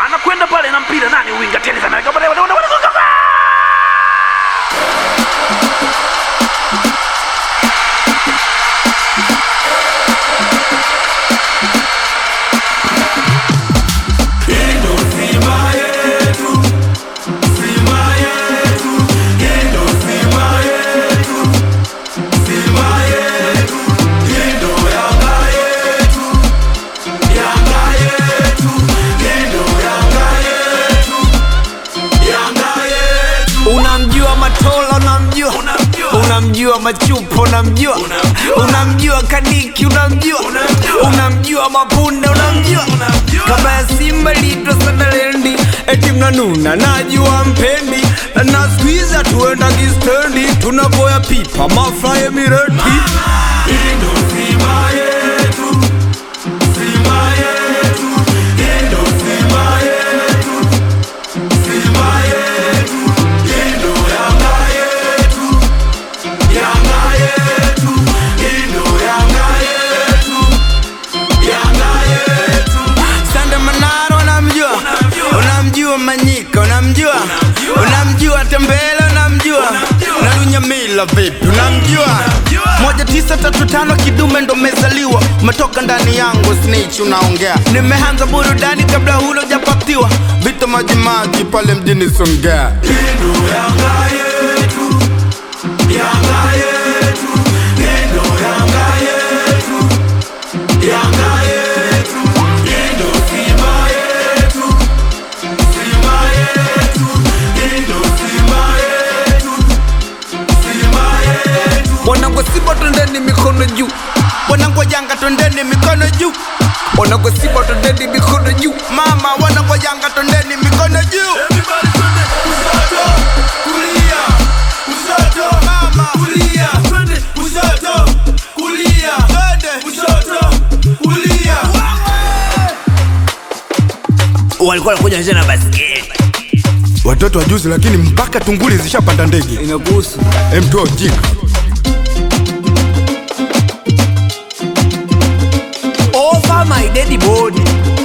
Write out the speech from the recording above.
anakwenda pale na mpira nani winga tena sana unamjua matola unamjua unamjua machupo unamjua unamjua kadiki unamjua unamjua mapunda unamjua kama ya simba litwa sadalendi eti mnanuna najua mpendi na skuiza tuenda kistendi tunapoya pipa mafraye mireti Sande Manara unamjua, unamjua Manyika unamjua, unamjua Tembele unamjua, na Lunyamila vipi unamjua? moja tisa tatu tano kidume ndo mezaliwa, umetoka ndani yangu snitch unaongea. Nimeanza burudani kabla hula hujapatiwa, vita majimaji pale mjini Songea. Wanangu Simba twendeni mikono juu, wanangu Yanga twendeni mikono juu, wanangu Simba twendeni mikono juu, mama wanangu Yanga twendeni mikono juu. walikuwa wanakuja wanacheza na basketi watoto wa juzi, lakini mpaka tunguli zishapanda ndege. Inakuhusu. Emtoa ujinga. Over my dead body.